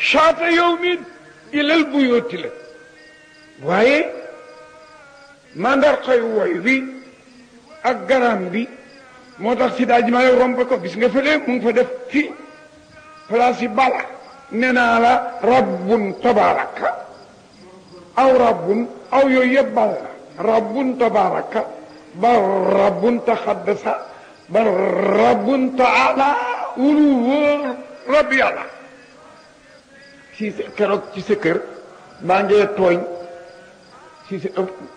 shaata yawmin ilal buyooti la waaye mandarxay woy wi ak garam bi moo tax si daaj ma romb ko gis nga fële mu ngi fa def fi place yi bala nee naa la rabbun tabaraka aw rabbun aw yooyu yëpp bal la rabbun tabaraka ba rabbun taxaddasa ba rabbun taala ulu wóor rabb yàlla si sa keroog ci sa kër maa ngee tooñ si sa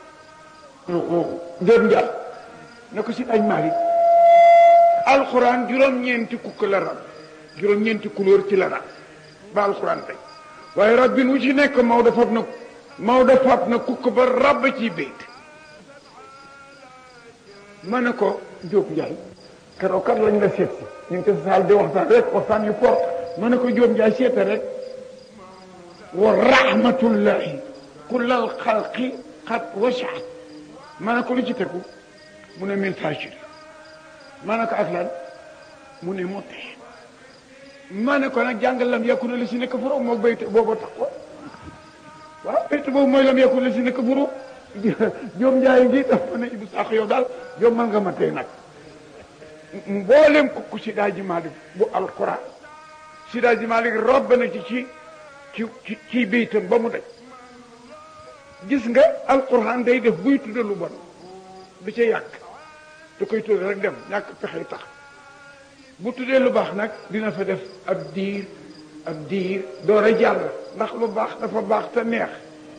jër njal ne ko si dañ Malick alxuraan juróom-ñeenti kukk la rab juróom-ñeenti couleur ci la rab ba alxuraan tey waaye rabbin wu ci nekk Maodo fab na Maodo fab na kukk ba rab ci béyt ma ne ko Diop Ndiaye keroog kat lañ la seet si ñu ngi ko saal di waxtaan rek waxtaan yu fort ma ne ko Diop Ndiaye seete rek wa rahmatullahi kullal xalqi xat wasaat ma ne ko lu ci tegu mu ne min fajiri ma ne ko ak lan mu ne moo tee ma ne ko nag jàngal lam yàkku na la si nekk furo moo bayte booba tax ko waaw bayte boobu mooy lam yàkku na la si nekk furo joom njaay ngi daf ma ne Ibou Sakho yow daal joom man nga ma tey nag mboolem ko ku si daaji Malik bu alquran si daaji Malik robb na ci ci ci ci ci baytam ba mu daj gis nga alquran day def buy tudde lu bon du ca yàgg da koy tudde rek dem ñàkk pexe tax bu tuddee lu baax nag dina fa def ab diir ab diir door a jàll ndax lu baax dafa baax te neex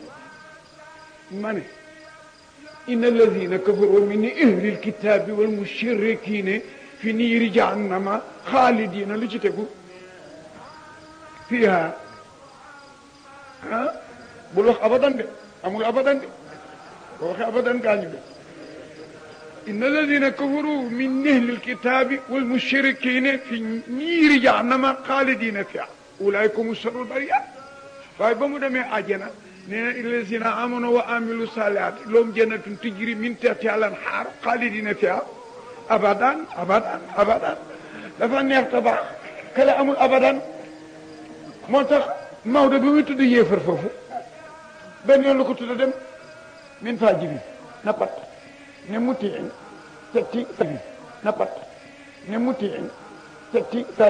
ma ne inna alladina kafaru min ahli alkitabi wal mushrikina fi niiri jahannama xaalidina lu ci tegu fiha ah bul wax abadan de amul abadan de boo waxee abadan gaañu de inna alladina kafaru min ahli alkitabi wal mushrikina fi niiri jahannama xaalidina fiha ulaika hum sharrul bariyat waaye ba mu demee àjjana nee na illazina amanu wa amilu salihat lahum jannatun tajri min tahtiha al-anhar xaalidina fiha abadan abadan abadan dafa neex te baax kale amul abadan moo tax Maodo bi muy tudd yéefar foofu benn yoon la ko tudd dem min faa jibi na pat ne mutiin tetti sabi na pat ne mutiin tetti sa